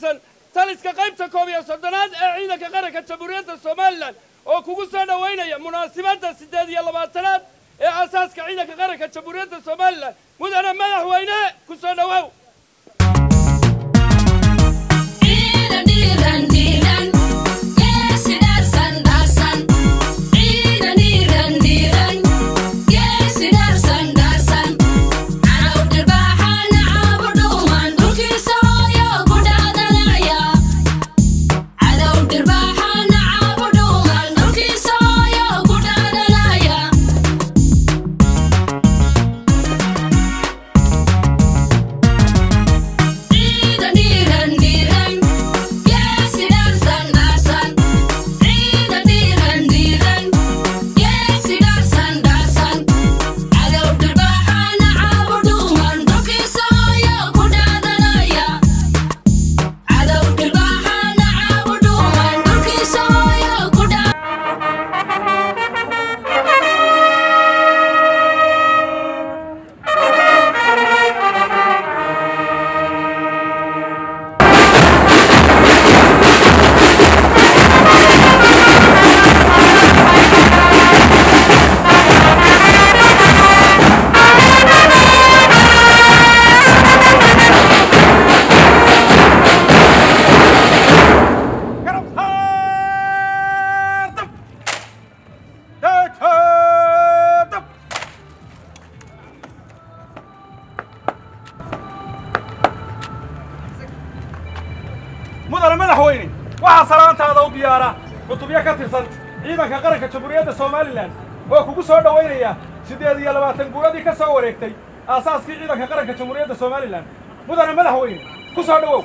tirsan taliska qaybta koob iyo soddonaad ee ciidanka qaranka jamhuuriyadda somalilan oo kugu soo dhowaynaya munaasibadda siddeed iyo labaatanaad ee aasaaska ciidanka qaranka jamhuuriyadda somalilan mudane madaxweyne ku soo dhowow Ciidan dhiiran dhiiran geesi dhaarsan dhaarsan Ciidan dhiiran dhiiran geesi dhaarsan dhaarsan Caraw dhirbaaxana caabu dhuuman dhulkiisa hooyo ku dhaadanaya Cadow dhirbaaxana caabu dhuuman dhulkiisa hooyo ku dhaadanaya Ciidan dhiiran dhiiran geesi dhaarsan dhaarsan Ciidan dhiiran dhiiran geesi dhaarsan dhaarsan Cadow dhirbaaxana caabu dhuuman dhulkiisa hooyo ku dhaadanaya Cadow dhirbaaxana caabu dhuuman dhulkiisa hooyo ku dhaadanaya garab saar dab daaja dab mudane madaxweyne waxaa salaantaada u diyaara cutubyo ka tirsan ciidanka qaranka jamhuuriyadda somalilan oo kugu soo dhowaynaya siddeed iyo labaatan guuradii ka soo wareegtay aasaaskii ciidanka qaranka jamhuuriyadda somalilan mudane madaxweyne ku soo dhowow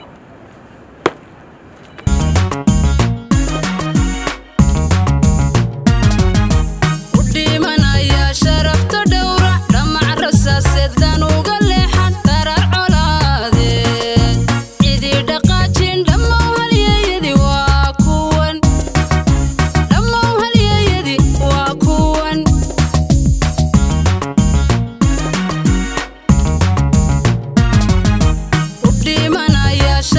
u dhimanaya sharafta dhowra dhamac rasaaseeddan uga leexan darar colaadee cidii dhaqaajin dhammow halyeyadi waa kuwan dhammow halyeyadi waa kuwan u dhimanaya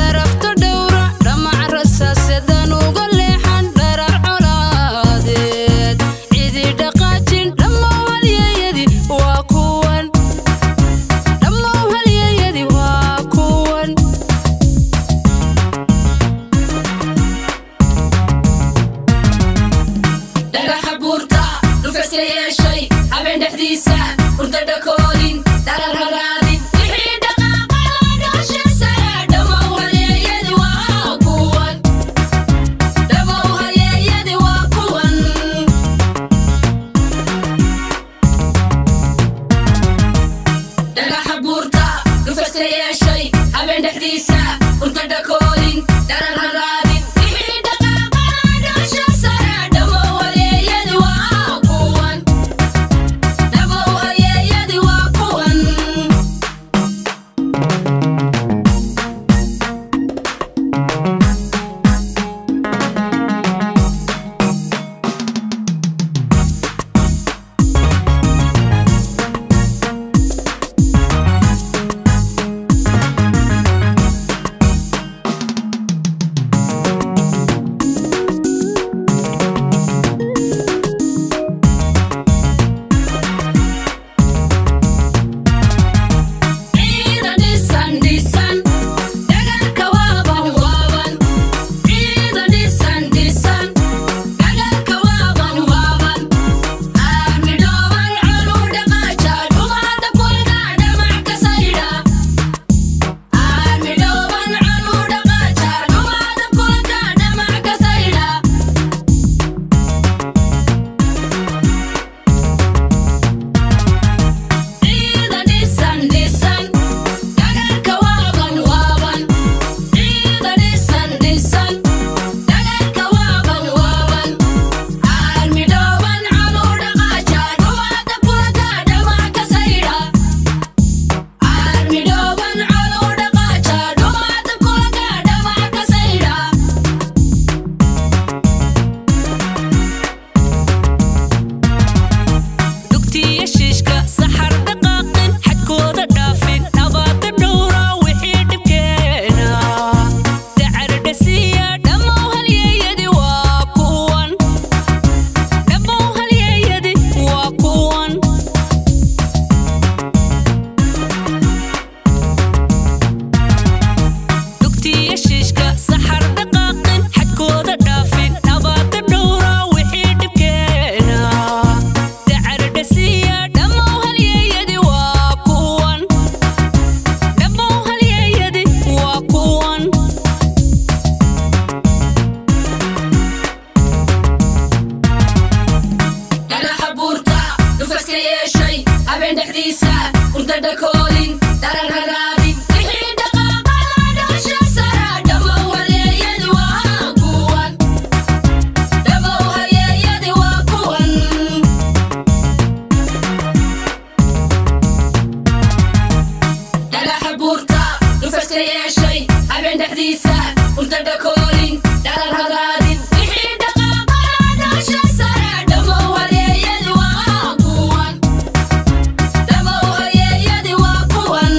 yeeshay habeen dhexdiisa urda dhakoolin dhalar hadaadin wixii dhaqaaqaa dhaasha sare dhammow halyeeyadi waa kuwan dhammow halyeeyadi waa kuwan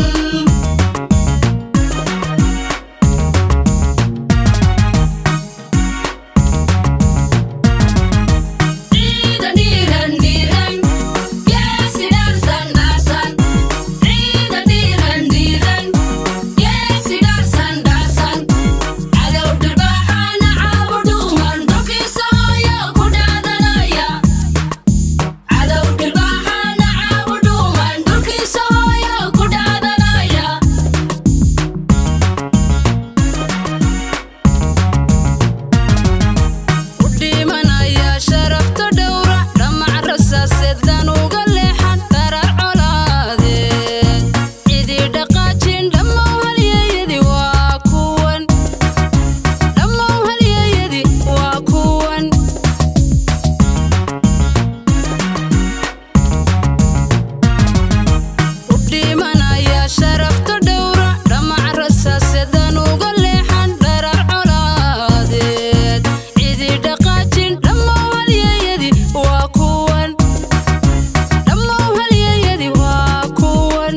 ciidan dhiiran dhiiran geesi dhaarsan dhaarsan ciidan dhiiran dhiiran geesi dhaarsan dhaarsan cadow dhirbaaxaana caabu dhuuman dhulkiisa hooyo ku dhaadanaya cadow dhirbaaxaana caabu dhuuman dhulkiisa hooyo ku dhaadanaya u dhimanaya sharafta dhowra dhamac rasaaseeddan uga leexan darar colaadeed cidii dhaqaajin dhammow halyeeyadi waa kuwan dhammow halyeeyadi waa kuwan u dhimanaya sharafta dhowra dhamac rasaaseeddan uga leexan dharar colaadeed cidii dhaqaajin dhammow halyeeyadi waa kuwan dhammow halyeeyadi waa kuwan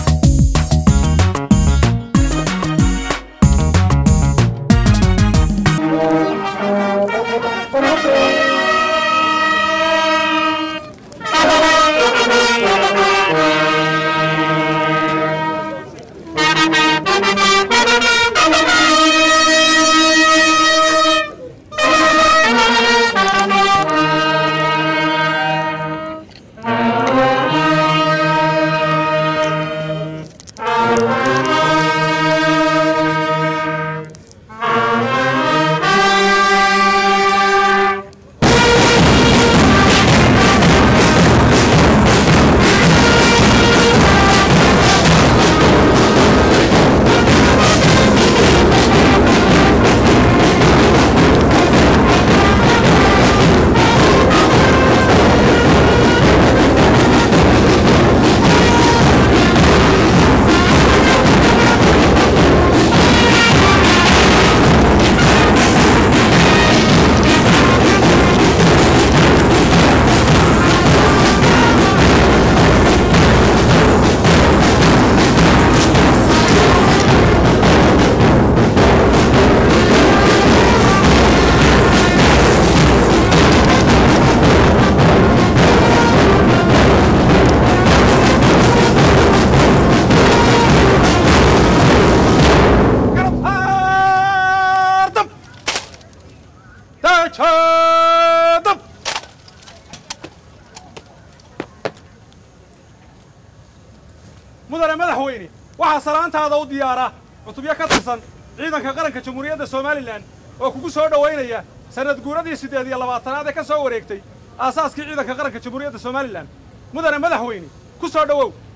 Garab Taajadab mudane madaxweyne waxaa salaantaada u diyaara cutubyo ka tirsan ciidanka qaranka jamhuuriyadda somalilan oo kugu soo dhowaynaya sanad guuradii siddeed iyo labaatanaad ee ka soo wareegtay aasaaskii ciidanka qaranka jamhuuriyadda somalilan mudane madaxweyne ku soo dhowow